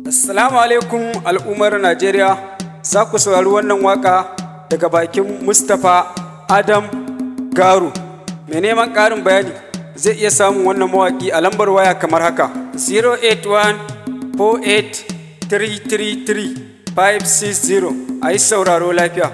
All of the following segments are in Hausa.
Assalamu alaikum al'ummar Najeriya za ku saurari wannan waka daga bakin Mustapha Adam Garu. Mai neman ƙarin bayani zai iya samun wannan mawaƙi a lambar waya kamar haka 081-4833-560 a yi sauraro lafiya.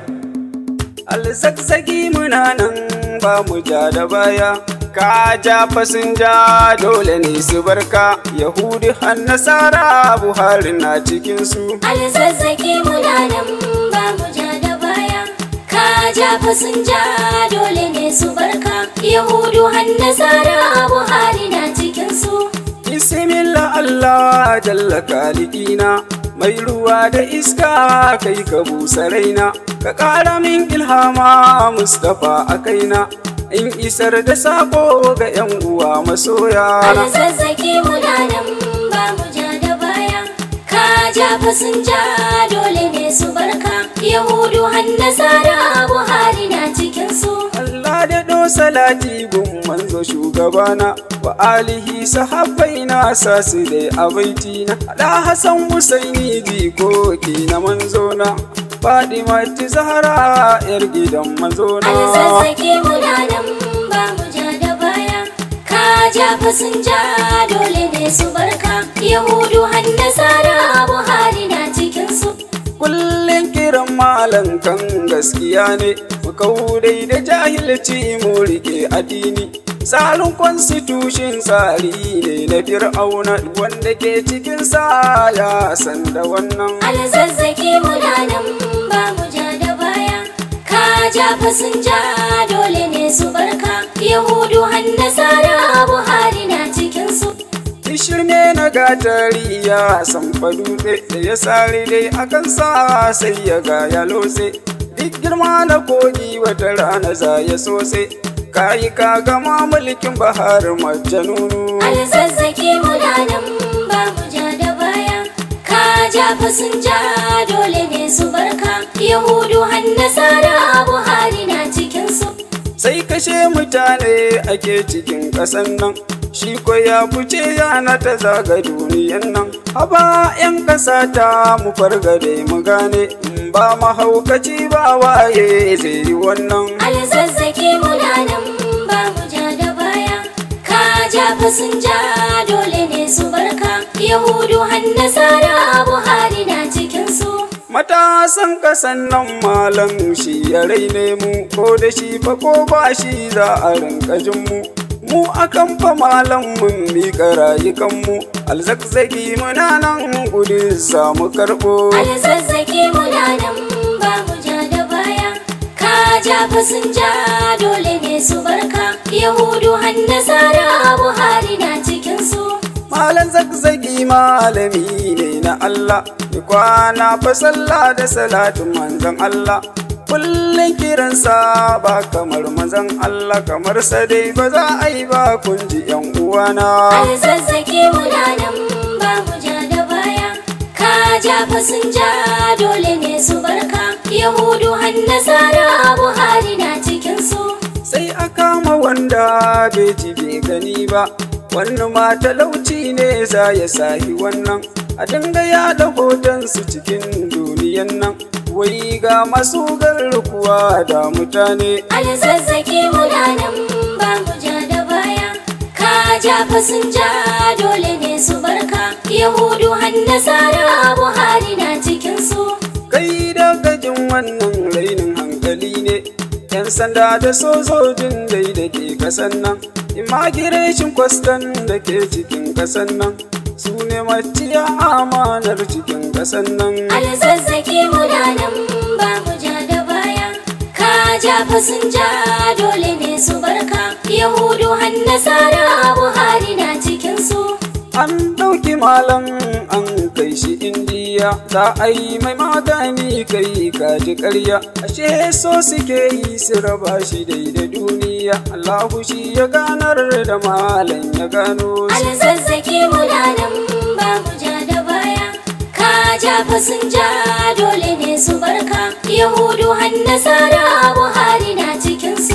Alzakzaki muna nan ba mu ja da baya. ka ja fasinja dole ne su barka yahudi har nasara buhari na cikinsu alzazzaki muna nan ba mu ja da baya ka ja fasinja dole ne su barka yahudu har nasara buhari na cikinsu bismillah allah jalla kalikina mai ruwa da iska kai ka busa raina ka ƙara min ilhama mustapha a kaina in isar da sako ga 'yan uwa masoya alzazzaki muna nan ba mu ja da baya ka ja fasinja dole ne su barka yahudu har nasara buhari na cikinsu Allah da ɗo salati gun manzo shugabana wa alihi sahabbai na sa su dai a baitina da Hassan Husaini jikoki na manzona Fadima ti Zahra yar gidan manzona alzazzaki muna nan ba mu ja da baya ka ja fasinja dole ne su barka yahudu har nasara buhari na cikinsu Kullum kiran malam kan gaskiya ne makaudai da jahilci mu rike addini tsarin constitution tsari ne na fir'auna wanda ke cikin sa ya san da wannan alzazzaki muna nan ba mu ja da baya ka ja fasinja dole ne su barka yahudu har nasara buhari na cikinsu shirme na gatari ya san dutse da ya sare dai akan sa sai ya ga ya lotse duk girma na kogi wata rana za ya sose kayi ka gama mulkin bahar majanunu alzazzaki muna nan ba mu ja da baya ka ja fasinja dole ne su barka yahudu har nasara buhari na cikinsu sai kashe mutane ake cikin ƙasan nan shi ko ya fice yana ta zaga duniyan nan haba 'yan ƙasa ta mu fargade mu gane in ba mahaukaci ba waye zai yi wannan alzazzaki muna nan ba mu ja da baya ka ja fasinja dole ne su barka yahudu har nasara buhari na cikinsu Matasan ƙasan nan malam shi ya raine mu ko da shi fa ko ba shi za a rinka jin mu. Mu akan fa malam mun miƙa rayukanmu alzakzaki muna nan gudu samu karɓo. alzazzaki muna nan ba mu ja da baya ka ja fasinja dole ne su barka yahudu har nasara buhari na cikinsu Malam zakzaki malami ne na Allah, ni kwana fa sallah da salatin manzon Allah. Kullum kiransa ba kamar manzon Allah kamar sa dai ba za a yi ba kun ji yan uwana. alzazzaki muna nan ba mu ja da baya ka ja fasinja dole ne su barka yahudu har nasara buhari na cikinsu Sai a kama wanda bai ji bai gani ba, wannan ma talauci ne za ya sahi wannan. A dinga yaɗa hotonsu cikin duniyan nan, wai ga masu garkuwa da mutane. alzazzaki muna nan ba mu ja da baya ka ja fasinja dole ne su barka yahudu har nasara buhari na cikinsu kai daga jin wannan rainin hankali ne yan sanda da sojojin dai da ke kasan nan immigration kwastan da ke cikin kasan nan su ne maciya amanar cikin kasan nan alzazzaki muna nan ba mu ja da baya ka ja fasinja dole ne su barka yahudu har nasara buhari na cikinsu an ɗauki malam an kai shi indiya za a yi mai magani kai kaji ƙarya ashe so suke yi su raba shi dai da duniya allahu shi ya ganar da malam ya gano shi alzazzaki muna nan ba mu ja da baya ka ja fasinja dole ne su barka yahudu har nasara buhari na cikinsu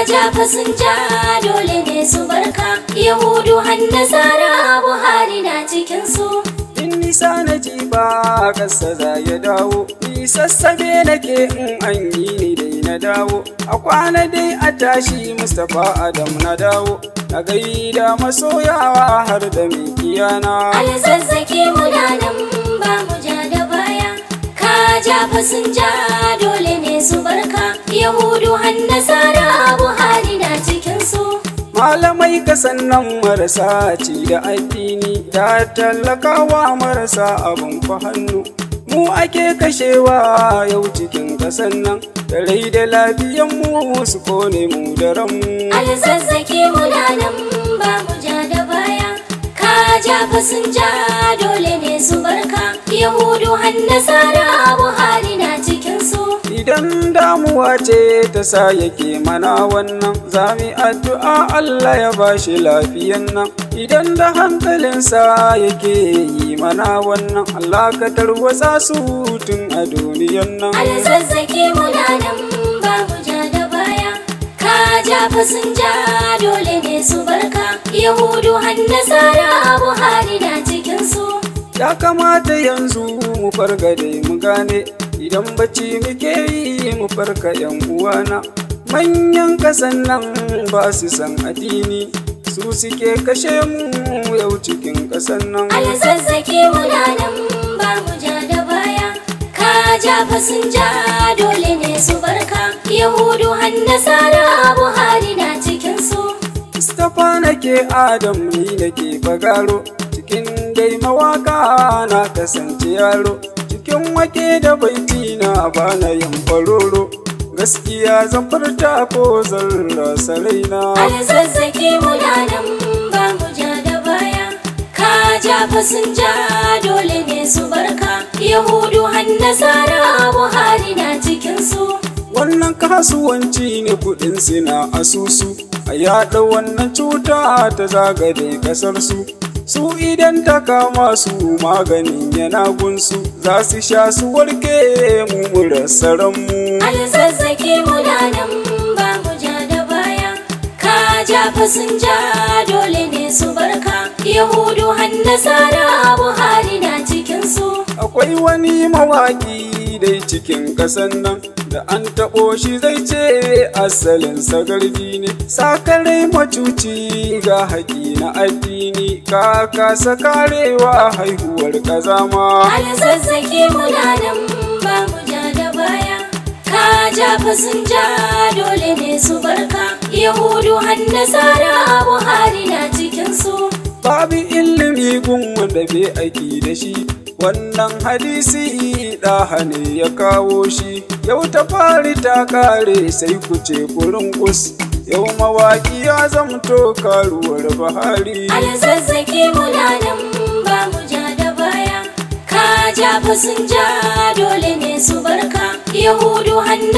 ja fasinja dole ne su barka yahudu nasara buhari na cikinsu in nisa na ji ba ƙasa za ya dawo ni sassabe nake in an yi ni dai na dawo a kwana dai a tashi mustapha adam na dawo na gaida masoyawa har da mikiyana alzazzaki muna nan ba mu ja da baya ka ja fasinja dole ne su barka yahudu nasara buhari na cikinsu malamai kasan nan marasa ci da addini da talakawa marasa abin fa hannu mu ake kashewa yau cikin kasan nan da rai da lafiyan mu su kone mu da ranmu alzazzaki muna nan ba mu ja da baya ka ja fasinja dole ne su barka yahudu nasara buhari na cikinsu idan damuwa ce ta sa yake mana wannan zami addu'a Allah ya bashi lafiyan nan idan da hankalinsa yake yi mana wannan Allah ka tarwatsa su tun a duniyan nan alzazzaki muna nan ba mu ja da baya ka ja fasinja dole ne su barka yahudu nasara buhari na cikinsu ya kamata yanzu mu farga dai mu gane idan bacci muke yi mu farka yan uwana manyan kasan nan ba su san addini su suke kashe mu yau cikin kasan nan alzazzaki muna nan ba mu ja da baya ka ja fasinja dole ne su barka yahudu nasara buhari na cikinsu Mustapha nake Adam ni nake bagaro cikin dai mawaka na kasance yaro cikin wake da baiti na bana yin faroro gaskiya zan furta ko zan rasa raina alzazzaki muna nan ba mu ja da baya ka ja fasinja dole ne su barka yahudu nasara buhari na cikinsu wannan kasuwanci ne kudin suna asusu a yada wannan cuta ta zagade kasar su su idan ta kama su maganin yana gunsu za su sha su warke mu mu rasa ranmu alzazzaki muna nan ba mu ja da baya ka ja fasinja dole ne su barka yahudu nasara buhari na cikinsu akwai wani mawaki dai cikin kasan nan da an taɓo shi zai ce asalin sagarbi ne sakarai macuci ga haƙi na addini ka kasa karewa haihuwar ƙazama alzazzaki muna nan ba mu ja da baya ka ja fasinja dole ne su barka yahudu nasara buhari na cikinsu babu ilimi gun wanda bai aiki da shi wannan hadisi ɗaha ne ya kawo shi yau ta fari ta kare sai ku ce kurin kus yau mawaƙi ya zamto karuwar bahari alzazzaki muna nan ba mu ja da baya ka ja fasinja dole ne su barka yahudu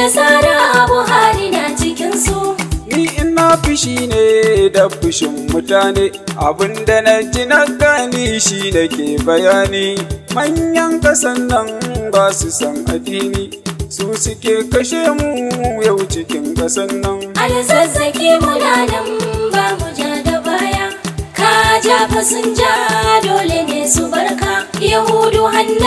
nasara buhari na cikinsu ni ina fushi ne da fushin mutane abinda na ji na gani shi nake bayani manyan kasan nan ba su san addini su suke kashe mu yau cikin kasan nan alzazzaki muna nan ba mu ja da baya ka ja fasinja dole ne su barka yahudu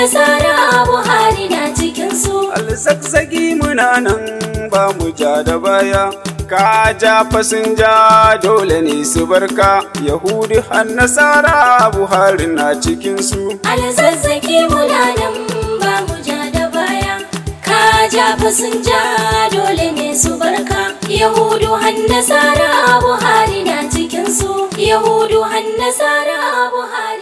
nasara buhari na cikinsu alzagzagi muna nan ba mu ja da baya ka ja fasinja dole ne su barka yahudi har nasara buhari na cikinsu alzazzaki muna nan ba mu ja da baya ka ja fasinja dole ne su barka yahudu nasara buhari na cikinsu yahudu nasara buhari